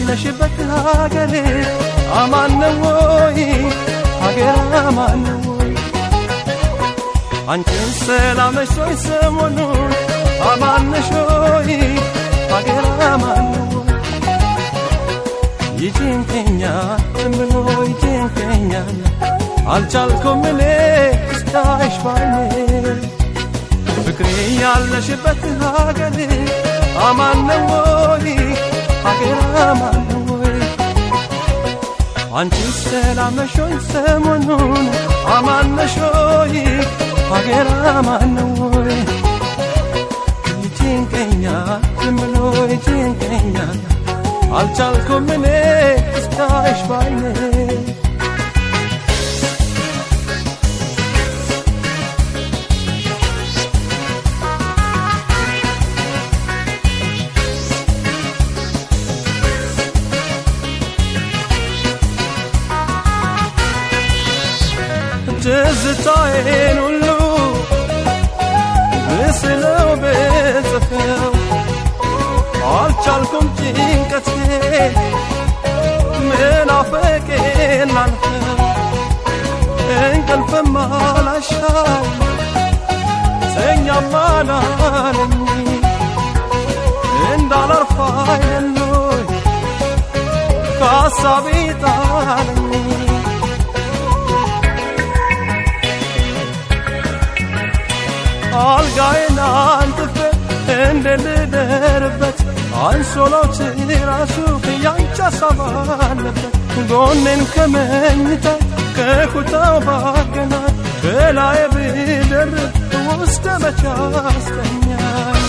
ያለሽበት ሀገር አማን ነው ወይ? ሀገር አማን ነው ወይ? አንቺን ሰላም ነሽ ወይ? ሰሞኑን አማን ነሽ ወይ? ሀገር አማን ነው ወይ? ይጭንቀኛል ዝምሎ ይጭንቀኛል አልቻልኩም እኔ እስካይሽ ባይኔ ፍቅሬ ያለሽበት ሀገር አማን ነው ወይ? ሀገር አማን ነው ወይ? አንቺ ሰላም ነሽ ወይ? ሰሞኑን አማን ነሽ ወይ? ሀገር አማን ነው ወይ? ይጭንቀኛል ዝም ብሎ ይጭንቀኛል አልቻልኩም እኔ እስካይሽ ባይኔ ትዝታዬን ሁሉ ብስለው ብጽፈው አልቻልኩም ጭንቀቴ ምናፈቄን ላልፈው እንቅልፍም አላሻው ተኛም አላለኝ እንዳላርፍ አይደሎይ ከሀሳቤ ጣለኝ አልጋዬን አንጥፌ እንደ ልደርበት አንሶላው ራሱ ያንቺ ሀሳብ አለበት ጎኔን ከመኝታ ከኩታው ባገናኝ ከላይ ብደርብ ውስጥ መቻ አስተኛኝ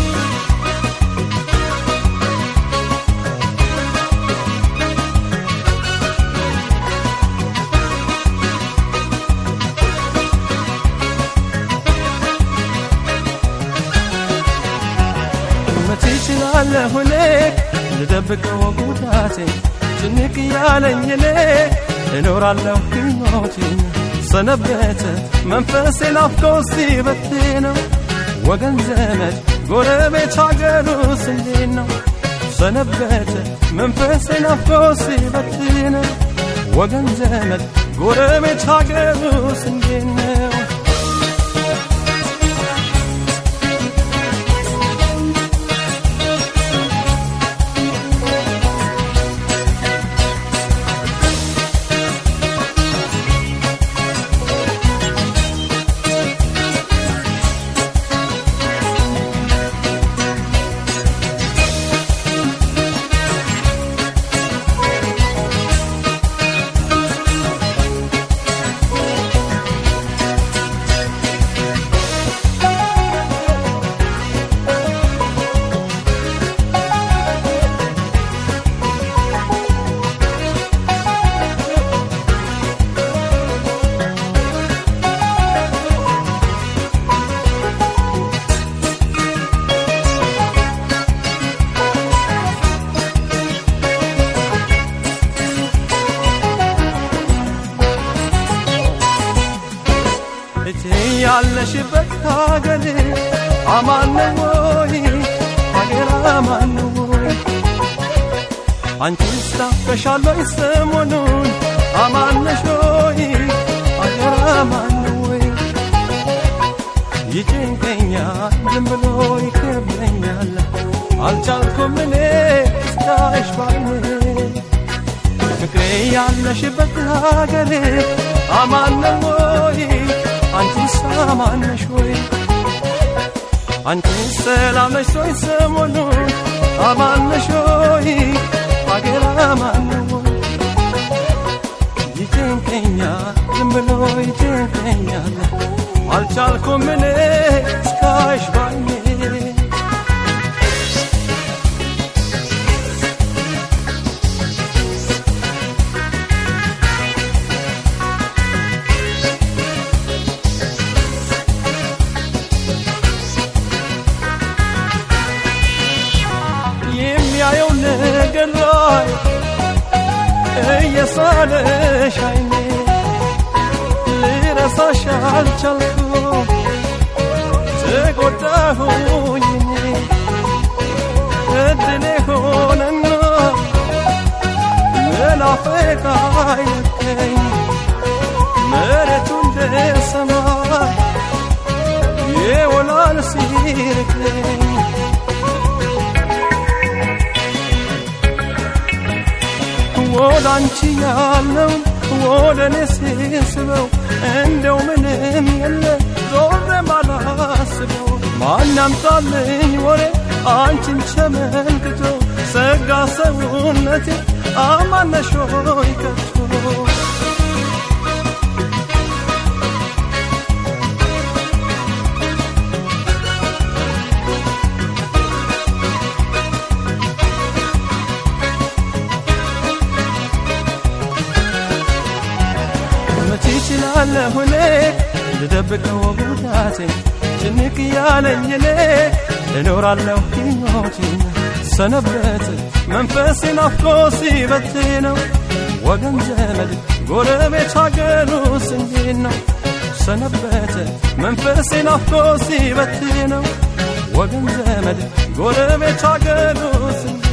መቼ እችላለሁ እኔ ልደብቀው ጉዳቴ ጭንቅ ያለኝ እኔ እኖራለሁ ሕይወቴን ሰነበተ መንፈሴ ናፍቆ ሲበትነው ወገን ዘመድ ጎረቤት ሀገሩስ እንዴት ነው ሰነበተ መንፈሴ ናፍቆ ሲበትነው ወገን ዘመድ ጎረቤት ሀገሩስ እንዴት ነው እቴ ያለሽበት ሀገር አማን ነው ወይ? ሀገር አማን ነው ወይ? አንቺስ ናፍቀሻል ወይ ሰሞኑን አማን ነሽ ወይ? ሀገር አማን ነው ወይ? ይጭንቀኛል ዝም ብሎ ይከብደኛል አልቻልኩም እኔ እስካይሽ ባይኔ ፍቅሬ ያለሽበት ሀገር አማን ነው ወይ? አንቺስ አማን ነሽ ወይ? አንቺስ ሰላም ነሽ ወይ? ሰሞኑን አማን ነሽ ወይ? ሀገር አማን ነው ወይ? ይጨንቀኛል ዝም ብሎ ይጨንቀኛል አልቻልኩም እኔ እስካይሽ ባይኔ የሚያየው ነገር ላይ እየሳለሽ አይኔ ልረሳሽ አልቻልኩም ተጎዳሁኝ እኔ እድሌ ሆነና መናፈቅ አይለቀኝ መሬቱ እንደ ሰማይ ይወላል ሲርቀኝ ወደ አንቺ ያለው ወደ እኔ ሲስበው እንደው ምንም የለ ዞሬ ማላስበው ማን ያምጣልኝ ወሬ አንቺን ተመልክቶ ሰጋ ሰውነቴ አማነሾይ ከቶ መቼ ይችላለሁ እኔ ልደብቀው ጉዳቴ ጭንቅ ያለኝ እኔ እኖራለሁ ሕይወቴን ሰነበት መንፈሴ ናፍቆ ሲበት ነው ወገን ዘመድ ጎረቤት ሀገሩስ እንዴት ነው ሰነበተ መንፈሴ ናፍቆ ሲበት ነው ወገን ዘመድ ጎረቤት ሀገሩስ እንዴት